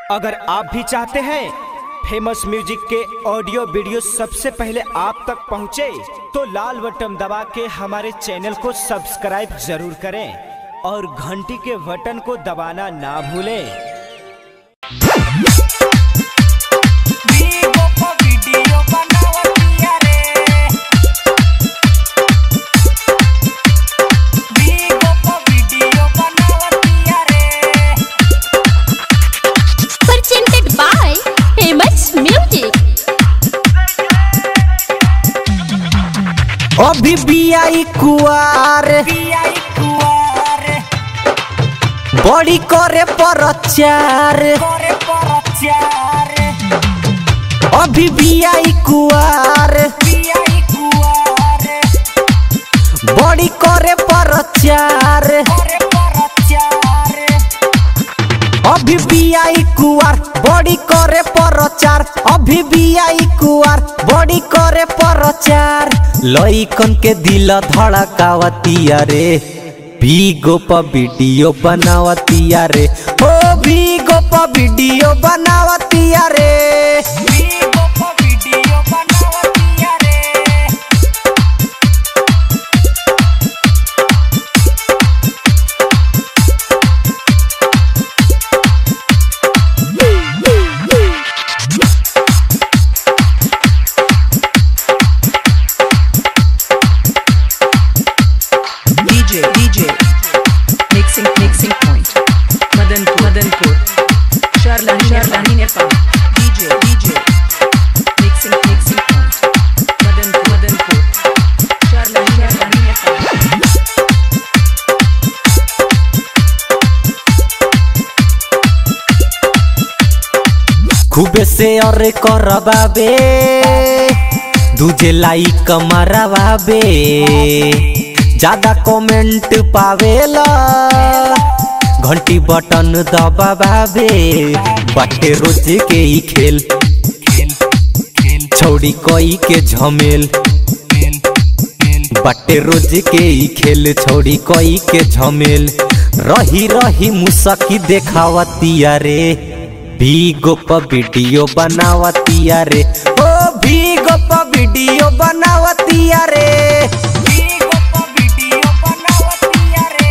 अगर आप भी चाहते हैं फेमस म्यूजिक के ऑडियो वीडियो सबसे पहले आप तक पहुंचे, तो लाल बटन दबा के हमारे चैनल को सब्सक्राइब जरूर करें और घंटी के बटन को दबाना ना भूलें Vivo po video बनावतिया रे Vivo po video बनावतिया रे presented by famous music अभी बियाई कुआर पियाई कुआर बड़ी करे प्रचार करे परचार अभी बियाई कुआर पियाई कुआर बड़ी करे प्रचार करे परचार अभी बियाई कुआर बड़ी करे प्रचार अभी बियाई कुआर बड़ी करे प्रचार लइकन के दिल धड़कावतिया रे भीगो प वीडियो बनावतिया रे ओ भीगो प वीडियो बनावतिया रे Vivo po video बनावतिया रे DJ DJ Mixing Mixing Point Madanpur Madanpur Sharlani Sharlani Nepal DJ DJ Mixing Mixing Point Madanpur Madanpur Sharlani Sharlani Nepal खूबे से और करबाबे दूजे लाइक मरवाबे ज्यादा कमेंट पावेला घंटी बटन दबावे बाटे रोज के ही खेल छौड़ी कोई के झमेल बाटे रोज के ही खेल छौड़ी कोई के झमेल रही रही मुसकी देखावतिया रे भीगो प वीडियो बनावतिया रे ओ भीगो प वीडियो बनावतिया रे Vivo po video बनावतिया रे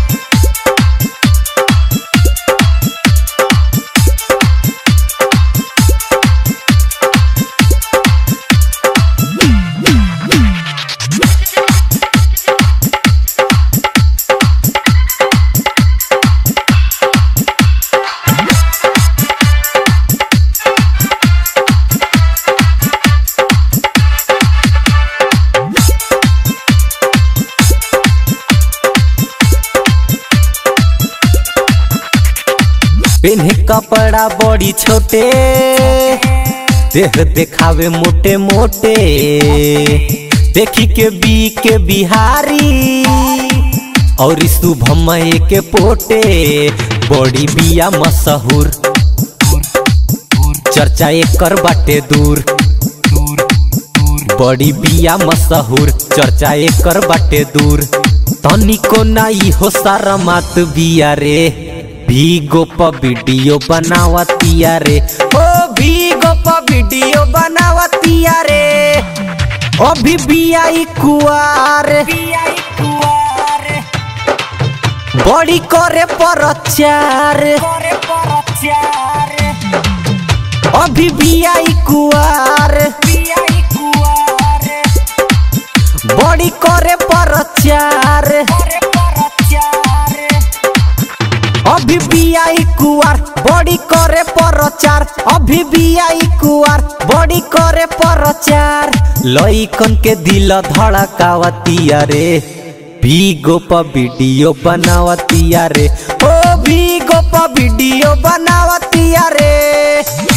पेन्हे कपड़ा बड़ी छोटे देह देखावे मोटे मोटे देखी के बी के बिहारी और शुभम के पोटे बड़ी बिया मशहूर चर्चा एकर बाटे दूर बड़ी बिया मशहूर चर्चा एकर बाटे दूर तनिको नाई हो सारा मात बिया रे भीगो प वीडियो बनावतिया रे ओ भीगो प वीडियो बनावतिया रे अभी बियाई कुआर पियाई कुआर बड़ी करे प्रचार करे परचार अभी बियाई कुआर पियाई कुआर बड़ी करे प्रचार करे परचार अभी बियाई कुआर बड़ी करे प्रचार अभी बियाई कुआर बड़ी करे प्रचार लइकन के दिल धड़कावतिया रे भीगो प वीडियो बनावतिया रे ओ भीगो प वीडियो बनावतिया रे